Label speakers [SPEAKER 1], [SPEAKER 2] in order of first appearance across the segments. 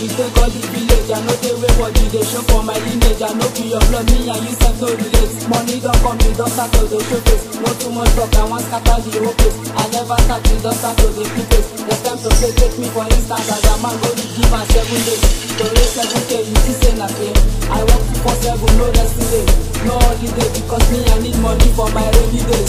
[SPEAKER 1] body take all the village. I know they way body they show for my lineage. I know be your blood, me and you sef no relate. Money don't come, me don't start to the showcase. No too much talk, I want scatter the whole place. I never start, me don't start to the place. Next time to play, take me for instance, as a man go to give am seven days. To raise seven K, you see say na pain. I work two four seven, no rest day, no holiday because me I need money for my rainy days.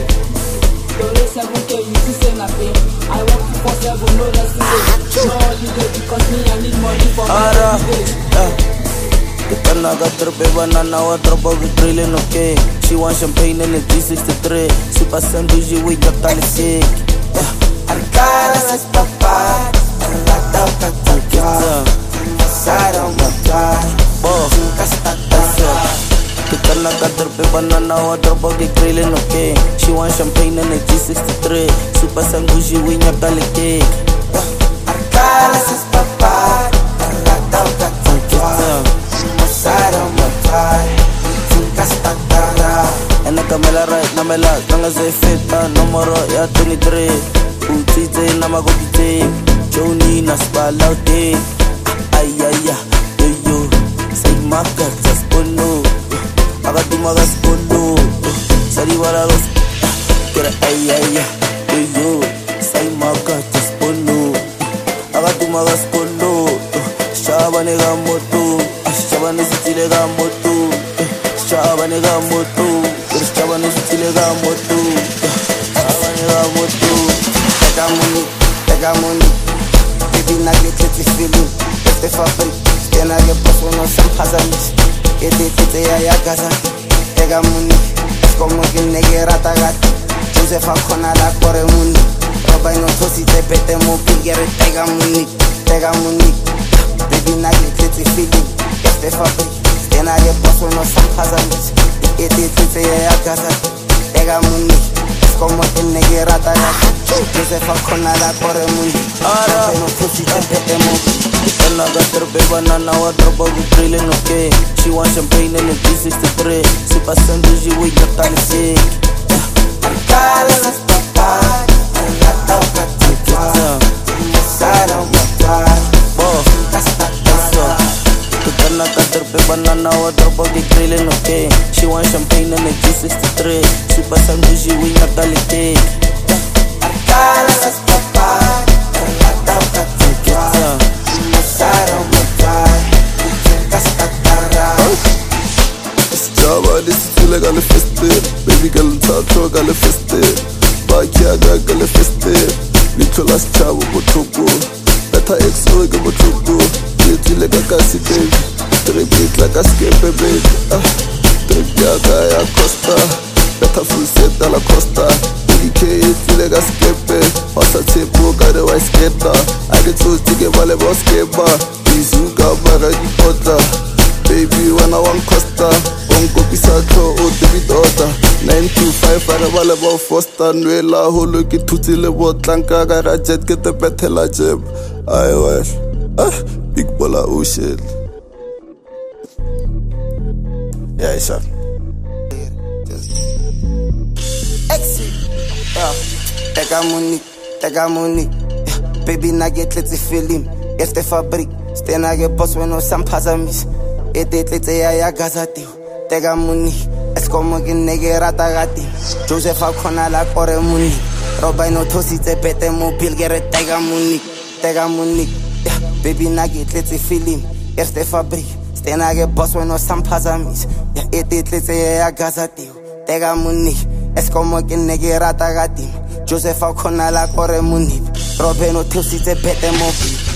[SPEAKER 1] To raise seven K, you see say na pain. I work two four seven, no rest day, no holiday because me I need money for my
[SPEAKER 2] Ara,
[SPEAKER 1] rainy days.
[SPEAKER 2] yeah. Kitanaga tripe banana wa dropa vitrilling okay She want champagne in the G63 Super sandwich with your talisik Yeah,
[SPEAKER 3] Arcada es papá, la toca tocar, pasaron matar,
[SPEAKER 2] boh
[SPEAKER 3] nunca está tarde.
[SPEAKER 2] Kitanaga tripe banana wa dropa vitrilling okay She want champagne in the G63 Super sandwich with your talisik
[SPEAKER 3] Arcada es papá, la toca tocar, pasaron matar, nunca está tarde.
[SPEAKER 2] And I come la right, na me la Nanga say fit, ah, numero ya 23 Utite na magopite Joni na spala uti Ay, ay, ay, yo, yo Say maka, sa spono Aga tumaga spono Sari wala los Kira ay, ay, ay, yo, yo Say maka, sa spono Aga tumaga spono Shaba nega moto Shaba nesitile ga moto Shaba nega moto Shaba nesitile ga moto Shaba nega moto
[SPEAKER 3] Pega money, pega money, baby na get it feeling. Este fabrik, tena get boss no sam hazamis. Ete tete ya ya gaza. Pega money, es como que nege rata gat. Josefa kona la kore money. Roba no tosi te pete mo pigere pega money, pega money. Baby na get it feeling. Este fabrik, tena get boss no sam hazamis. Ete tete ya ya gaza. Pega money, es como que nege rata gat. Josefa kona la kore money.
[SPEAKER 2] Ara.
[SPEAKER 3] Roba no tosi te pete mo
[SPEAKER 2] Kitanaga tripe banana wa dropa vitrilling okay She want champagne in the G63 Super sandwich with your talisik
[SPEAKER 3] Arcada las papás, la toca tocar, pasaron matar,
[SPEAKER 2] Boh
[SPEAKER 3] hasta
[SPEAKER 2] Eso. Kitanaga tripe banana wa dropa vitrilling okay She want champagne in the G63 Super sandwich with your talisik
[SPEAKER 3] Arcada las papás, la toca tocar, pasaron matar, hasta tarde.
[SPEAKER 4] Java lisitile ka le feste baby ka letsatho ka le feste bakiaka ka le feste leitlho la setšhabo botlhoko betha exo ke botlhoko ke tsile ka kasi baby trip e tla ka skepe baby ah, trip yaka ya costa betha full set a la costa ek e tsile ka skepe wasa tshepo ka re wa sketa a ke tsotse ke ba le boskepa izuka bara dipotla baby wena wa nkosta o nkopisa tlho o tebitota 925 a re ba le bo foster nwela holo ke thutsile botlanka ka ra jet ke tepethela jeb ai wel ah big bola ocean yeah isa
[SPEAKER 3] Exit. Yeah. Pega money, pega money. Yeah. Baby na get let's feeling. Este fabrik, ste na get boss when no sam pazamis. Ete tletse ya ya gazati. Pega money, es como que nege rata gati. Josefa kona la kore money. Roba no tosi te pete mo pilgere tega money, tega money. Yeah. Baby na get let's feeling. Este fabrik, ste na get boss when no sam pazamis. Yeah. Ete tletse ya ya gazati. Tega money, es como que nege rata gati. Josefa kona la kore money. Roba no tosi te pete mo pilgere